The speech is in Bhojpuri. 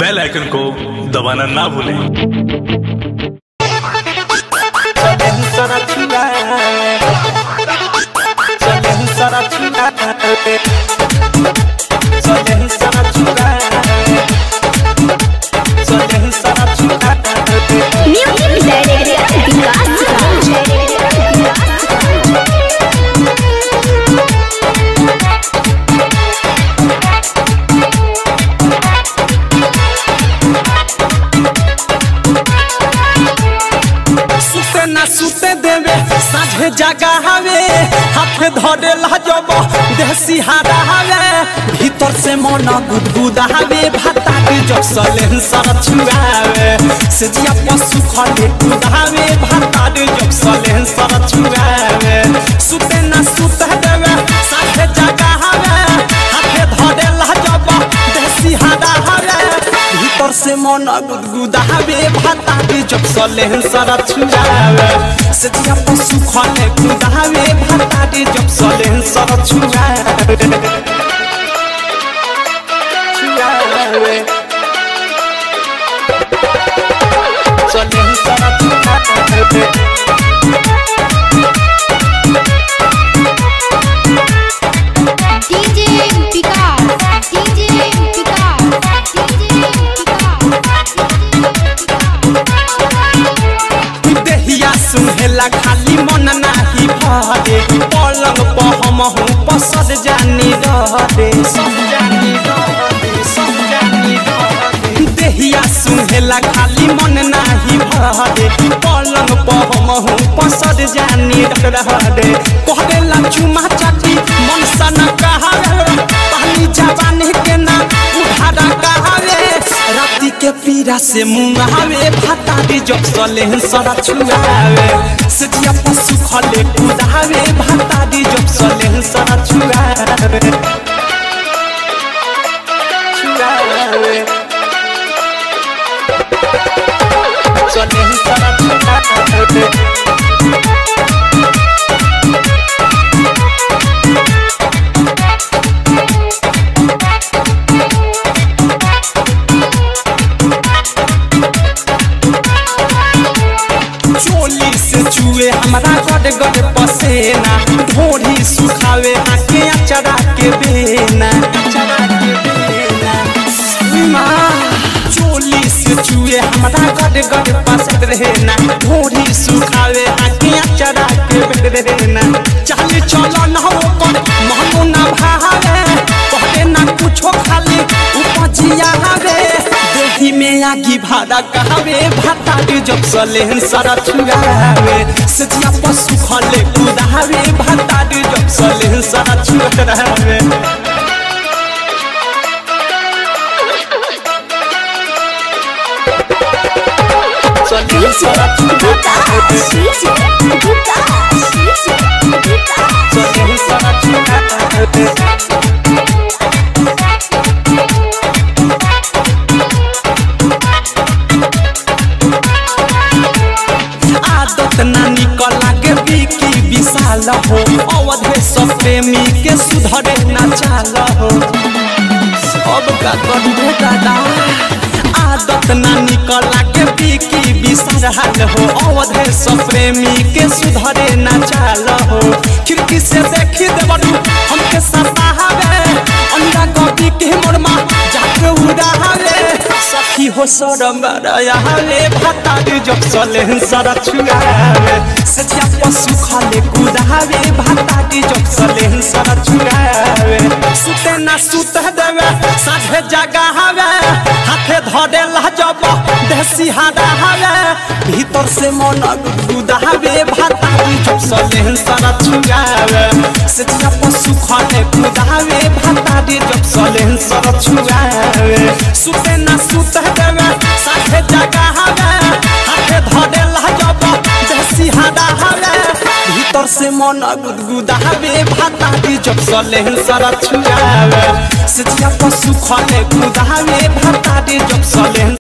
बेल आइकन को दबाना ना भूलें Music Director Vikas सुते ना सुते देवे साझे जगा हवे हाथ धरे लाजब देसी हारा हवे भीतर से मन गुदगुदा हवे भाता के जब सलेन सर छुआवे से जिया पशु खले कुदावे भाता के जब सलेन सर छुआवे सुते ना सुते देवे साझे जगा हवे हाथ धरे लाजब देसी हारा हवे भीतर से मन गुदगुदावे भाता के जब सलेन सर छुआवे से जिया पशु खले कुदावे भाता के जब सलेन सर छुआवे छुआवे सलेन सर छुआवे DJ Vikas DJ Vikas DJ देहिया सुहेला खाली मन नाही भरे पलंग पर हम हूँ पसद जानी रहरे सब जानी रहरे सब जानी रहरे देहिया सुहेला खाली मन नाही भरे पलंग पर हम हूँ पसद जानी रहरे कहला चुमा चाटी मन सन कहावे पानी जवानी के ना उधारा कहावे राती के पीरा से मुंगावे भाता दी जब सले सरा छुआवे सजिया पशु खले कुदावे भाता दी जब सले सरा छुआवे छुआवे सले सरा छुआवे चोली से चुए हमारा गड गड पसेना ढोरी सुखावे आके अचरा के बेना अचरा के बेना माँ चोली से चुए हमारा गड गड पसंद रहना ढोरी सुखावे आके अचरा के बेना चाली चलो ना हो कर महनो ना भावे कहले ना कुछो खाली उपजिया हवे देही में आगी भाड़ा कहावे भाता के जब सलेहन सारा छुआवे सजिया पशु खले कुदावे भाता के जब सलेहन सारा छुआवे सलेहन सारा छुआवे सलेहन सारा छुआवे आदत ना निकल लागे बिकी विशाल हो अवधे सब प्रेमी के सुधरे ना चाल हो अब का करू दादा आदत ना निकल लागे बिकी विशाल हो अवधे सब प्रेमी के सुधरे ना चाल हो खिड़की से देखी देवरू हमके सतावे अंडा कॉपी के मोरमा जाके उड़ावे सखी हो सरम रयाले भाता दे जब सले सरा छुआवे सजिया पशु खाले कुदावे भाता दे जब सले सरा छुआवे सुते ना सुत देवे साझे जगा हवे हाथे धरे लाजब देसी हादा हवे भीतर से मन गुदावे भाता दे जब सले सरा छुआवे सजिया पशु खाले कुदावे भाता दे जब सले सरा छुआवे सुते ना सुत देवे साथे जगा हवे हाथे धरे लाजब देसी हादा हवे भीतर से मन गुदगुदावे भाता दी जब सले सरा छुआवे सजिया पशु खले कुदावे भाता दी जब सले